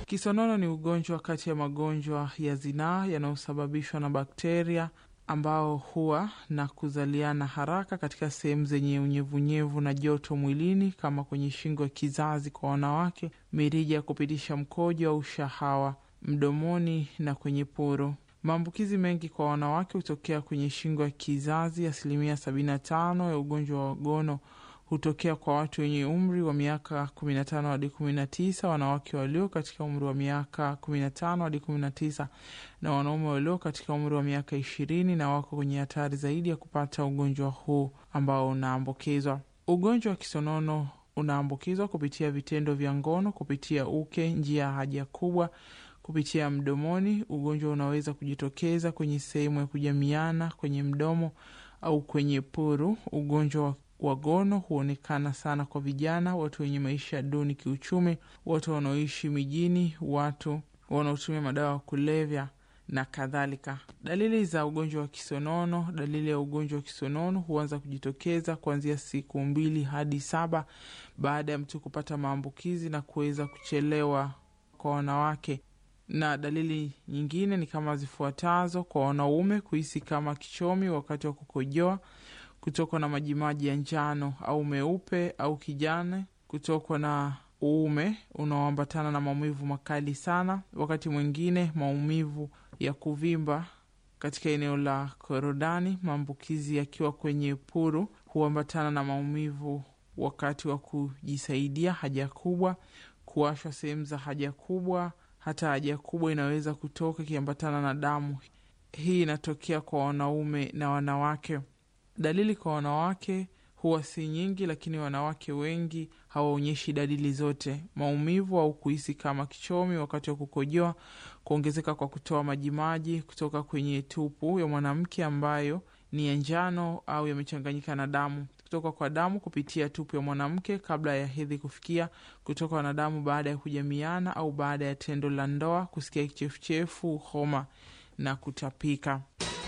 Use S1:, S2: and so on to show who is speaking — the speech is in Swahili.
S1: Kisonono ni ugonjwa kati ya magonjwa ya zinaa yanayosababishwa na bakteria ambao huwa na kuzaliana haraka katika sehemu zenye unyevunyevu na joto mwilini kama kwenye shingo ya kizazi kwa wanawake, mirija ya kupitisha mkojo au shahawa, mdomoni na kwenye poro. Maambukizi mengi kwa wanawake hutokea kwenye shingo ya kizazi. Asilimia 75 ya ugonjwa wa gono hutokea kwa watu wenye umri wa miaka 15 hadi 19, wanawake walio katika umri wa miaka 15 hadi 19 na wanaume walio katika umri wa miaka 20 na wako kwenye hatari zaidi ya kupata ugonjwa huu ambao unaambukizwa. Ugonjwa wa kisonono unaambukizwa kupitia vitendo vya ngono, kupitia uke, njia ya haja kubwa, kupitia mdomoni. Ugonjwa unaweza kujitokeza kwenye sehemu ya kujamiana kwenye mdomo au kwenye puru. Ugonjwa wa gono huonekana sana kwa vijana, watu wenye maisha duni kiuchumi, watu wanaoishi mijini, watu wanaotumia madawa ya kulevya na kadhalika. Dalili za ugonjwa wa kisonono. Dalili ya ugonjwa wa kisonono huanza kujitokeza kuanzia siku mbili hadi saba baada ya mtu kupata maambukizi na kuweza kuchelewa kwa wanawake na dalili nyingine ni kama zifuatazo: kwa wanaume, kuhisi kama kichomi wakati wa kukojoa, kutokwa na majimaji ya njano au meupe au kijani, kutokwa na uume unaoambatana na maumivu makali sana, wakati mwingine maumivu ya kuvimba katika eneo la korodani. Maambukizi yakiwa kwenye puru huambatana na maumivu wakati wa kujisaidia haja kubwa, kuwashwa sehemu za haja kubwa hata haja kubwa inaweza kutoka ikiambatana na damu. Hii inatokea kwa wanaume na wanawake. Dalili kwa wanawake huwa si nyingi, lakini wanawake wengi hawaonyeshi dalili zote: maumivu au kuhisi kama kichomi wakati wa kukojoa, kuongezeka kwa kutoa majimaji kutoka kwenye tupu ya mwanamke ambayo ni ya njano au yamechanganyika na damu, kutoka kwa damu kupitia tupu ya mwanamke kabla ya hedhi kufikia, kutoka na damu baada ya kujamiana au baada ya tendo la ndoa, kusikia kichefuchefu, homa na kutapika.